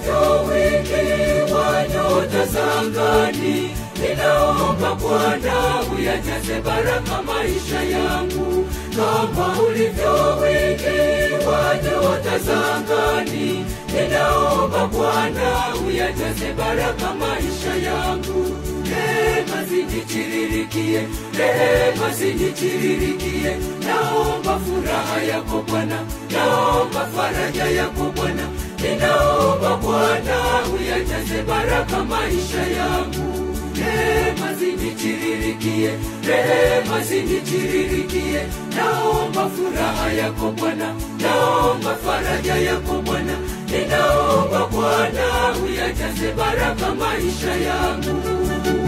ulivyo wingi wa nyota za angani, ninaomba Bwana uyajaze baraka maisha yangu, kama ulivyo wingi wa nyota za angani, ninaomba Bwana uyajaze baraka maisha yangu. Rehema zinitiririkie, rehema zinitiririkie, naomba furaha yako Bwana, naomba faraja yako Bwana, ninaomba Bwana uyajaze baraka maisha yangu. Rehema zinitiririkie, rehema zinitiririkie, naomba furaha yako Bwana, naomba faraja yako Bwana, ninaomba Bwana uyajaze baraka maisha yangu.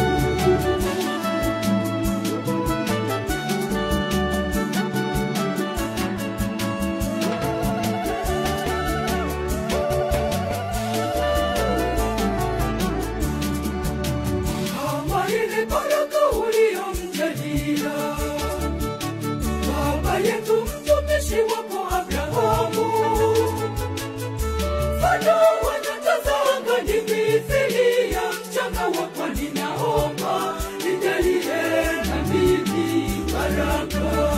kama ile baraka uliyomjalia baba yetu mtumishi wako Abrahamu, mfano wa nyota za angani mithili ya mchanga wa pwani, naomba nijalie na mimi baraka.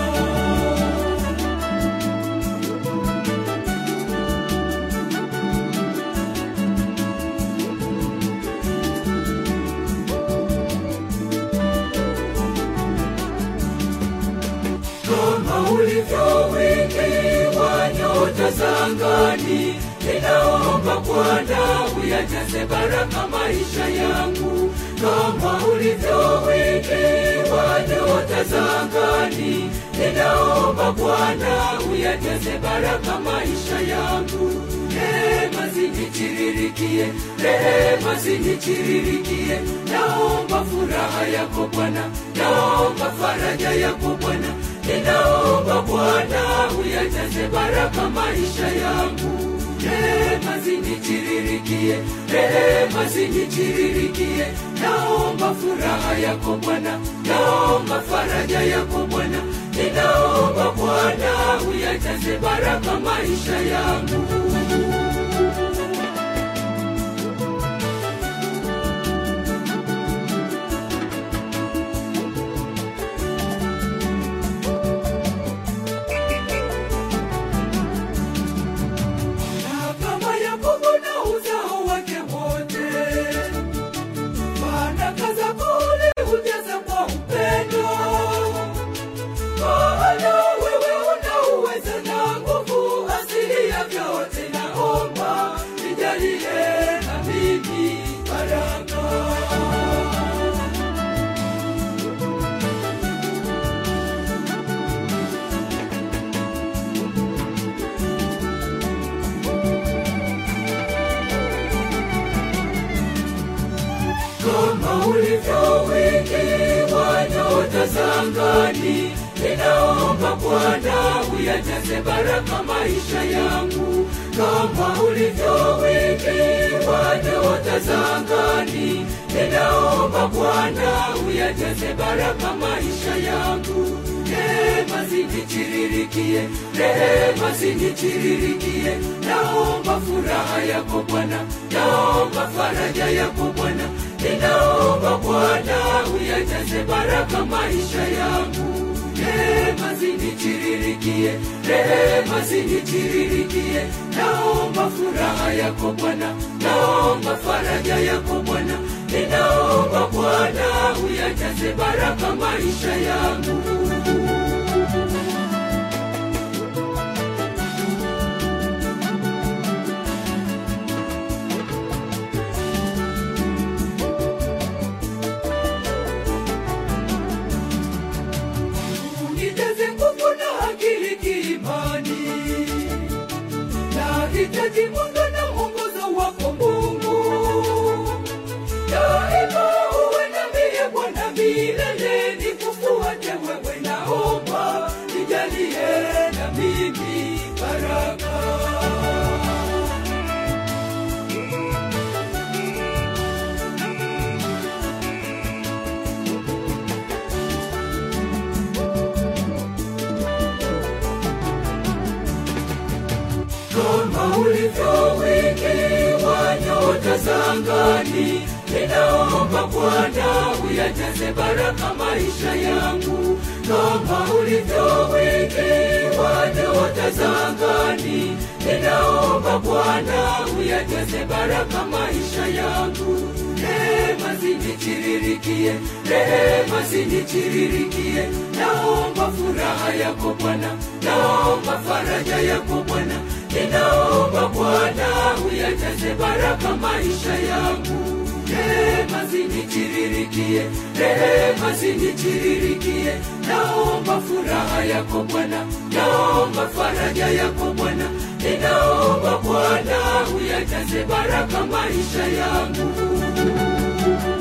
kama ulivyo wingi wa nyota za angani, ninaomba Bwana uyajaze baraka maisha yangu, kama ulivyo wingi wa nyota za angani, ninaomba Bwana uyajaze baraka maisha yangu. Rehema zinitiririkie, rehema zinitiririkie, naomba furaha yako Bwana, naomba faraja yako Bwana, ninaomba Bwana uyajaze baraka maisha yangu. Rehema zinitiririkie, rehema zinitiririkie, naomba furaha yako Bwana, naomba faraja yako Bwana, ninaomba Bwana uyajaze baraka maisha yangu. na kama Yakobo na uzao wake wote, baraka zako uliujaza kwa upendo, maana wewe una uweza na nguvu asili ya vyote. Naomba nijalie na mimi baraka. kama ulivyo wingi wa nyota za angani, ninaomba Bwana uyajaze baraka maisha yangu, kama ulivyo wingi wa nyota za angani, ninaomba Bwana uyajaze baraka maisha yangu. Rehema zinitiririkie, rehema zinitiririkie, naomba furaha yako Bwana, naomba faraja yako Bwana, ninaomba Bwana uyajaze baraka maisha yangu. Rehema zinitiririkie, rehema zinitiririkie, naomba furaha yako Bwana, naomba faraja yako Bwana, ninaomba Bwana uyajaze baraka maisha yangu. unijaze nguvu na akili kiimani, nahitaji mwanga na mwongozo wako Mungu, daima uwe nami Bwana milele, nikufuate wewe, naomba nijalie na mimi baraka. kama ulivyo wingi wa nyota za angani ninaomba bwana uyajaze baraka maisha yangu kama ulivyo wingi wa nyota za angani ninaomba bwana uyajaze baraka maisha yangu rehema zinichiririkie rehema zinichiririkie naomba furaha yako bwana naomba faraja yako bwana ninaomba bwana uyajaze baraka maisha yangu rehema zinichiririkie rehema zinichiririkie naomba furaha yako bwana naomba faraja yako bwana ninaomba bwana uyajaze baraka maisha yangu